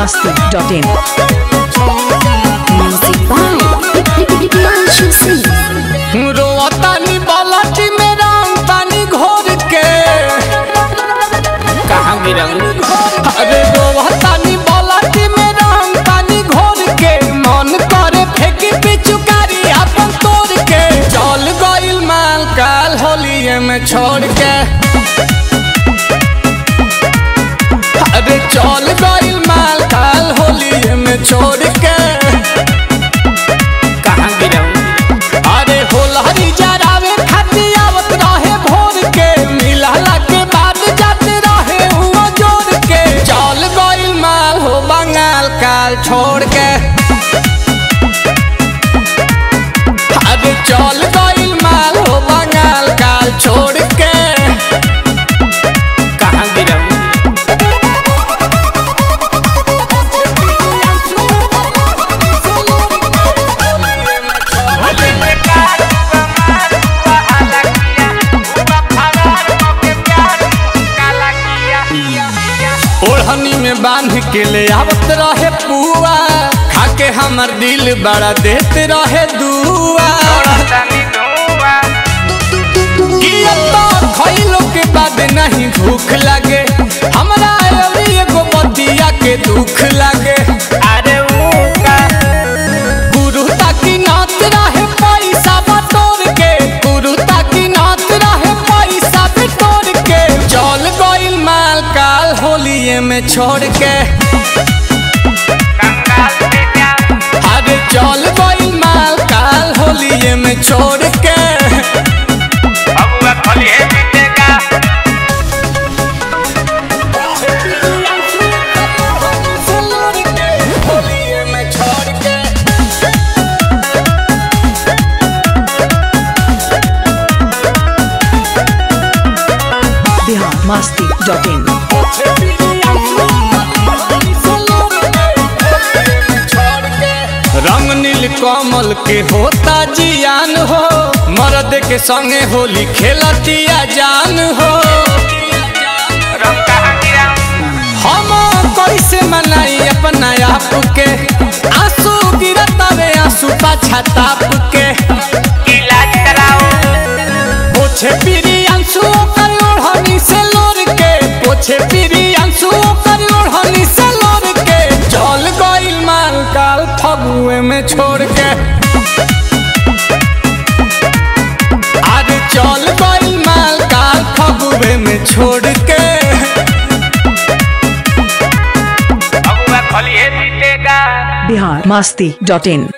masti.in. Music by Himanshu Singh. रोतानी बालाटी में राम पानी घोर के कहाँ गिरंग अरे रोतानी बालाटी में राम पानी घोर के मन करे फेंकी पिचुकारी अपन तोड़ के चल गइल माल काल होलिए में छोड़ के अरे चल गइल माल काल होलिए में छोड़ के कहाँ गिरंग अरे होलहरी जरावे खाती आवत रहे भोर के मिलला के बाद जाते रहे हुआ जोड़ के चल गइल माल हो बंगाल काल छोड़ के अरे चल गइल माल हो बंगाल काल छोड़ के कहाँ गिरम ओढ़नी में बांध के ले आवत रहे पुआ खाके हमर दिल बड़ा देते रहे दुआ कि अब तो खइलो के बाद नहीं भूख लगे हमरा अभी एगो बतिया के दुख लगे अरे गुरु ताकि नात रहे पैसा बटोर के गुरु ताकि नात रहे पैसा बटोर के चल गइल माल काल होलिए में छोड़ के अरे चल गइल माल काल होलिए में छोड़ के होलिए में छोड़ के Bihar masti.in. रंग नील कमल के होता जियान हो मर्द के संगे होली खेलतिया जान हो हम कैसे मनाई अपना आप के आंसू गिरतावे आंसू पाछा ताप के पोछे पीरी आंसू कर ओढ़नी से लोर के पोछे पीरी आंसू कर ओढ़नी से लोर के चल गइल माल काल फगुए में छोड़ के अरे चल गइल माल काल फगुए में छोड़ के Bihar masti.in.